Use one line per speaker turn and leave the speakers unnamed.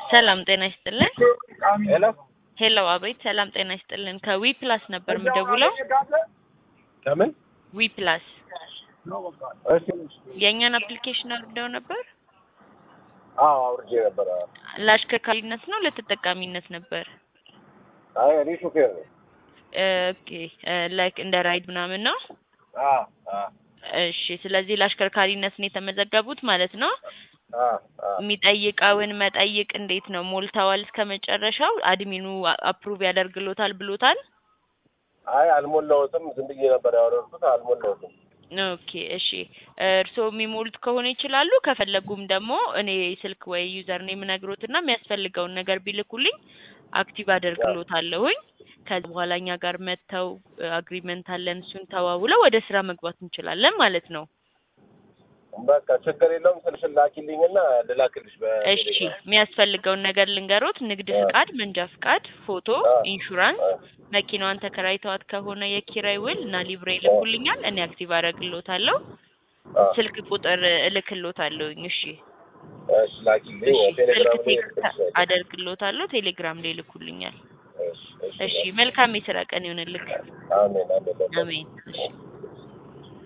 ሰላም ጤና ይስጥልን።
ሄሎ
ሄሎ አቤት፣ ሰላም ጤና ይስጥልን። ከዊ ፕላስ ነበር የምደውለው።
ከምን?
ዊ ፕላስ
እሺ።
የእኛን አፕሊኬሽን አውርደው ነበር።
አዎ አውርጄ ነበረ።
ለአሽከርካሪነት ነው ለተጠቃሚነት ነበር?
አይ እኔ ሹፌር ነኝ።
ኦኬ ላይክ እንደ ራይድ ምናምን ነው።
አዎ አዎ
እሺ፣ ስለዚህ ለአሽከርካሪነት ነው የተመዘገቡት ማለት ነው።
አዎ አዎ
የሚጠይቀውን መጠይቅ እንዴት ነው ሞልተዋል? እስከ መጨረሻው አድሚኑ አፕሩቭ ያደርግሎታል ብሎታል?
አይ አልሞላሁትም። ዝም ብዬ ነበር ያወረድኩት። አልሞላሁትም።
ኦኬ እሺ፣ እርስዎ የሚሞሉት ከሆነ ይችላሉ። ከፈለጉም ደግሞ እኔ ስልክ ወይ ዩዘር ነው የምነግሮትና የሚያስፈልገውን ነገር ቢልኩልኝ አክቲቭ አደርግሎታለሁኝ። ከዚ በኋላ እኛ ጋር መጥተው አግሪመንት አለን፣ እሱን ተዋውለው ወደ ስራ መግባት እንችላለን ማለት ነው።
በቃ ችግር የለውም። ስልሽን ላኪልኝና ልላክልሽ
እሺ
በቴሌግራም።
የሚያስፈልገውን ነገር ልንገሮት። ንግድ ፍቃድ፣ መንጃ ፍቃድ፣ ፎቶ፣
አ-
ኢንሹራንስ፣
አ-
መኪናዋን ተከራይተዋት ከሆነ የኪራይ ውል እና ሊብሬ ይልኩልኛል። እኔ አክቲቭ አደርግሎታለሁ።
አ-
ስልክ ቁጥር እልክሎታለሁኝ። እሺ
እሺ ላኪልኝ።
እሺ ስልክ
ቴሌግራም ላይ
ቴክስት
ልክልሽ።
አደርግሎታለሁ። ቴሌግራም ላይ ይልኩልኛል።
እሺ እሺ
እሺ መልካም የስራ ቀን ይሆንልክ።
አሜን አሜን።
አሜን። እሺ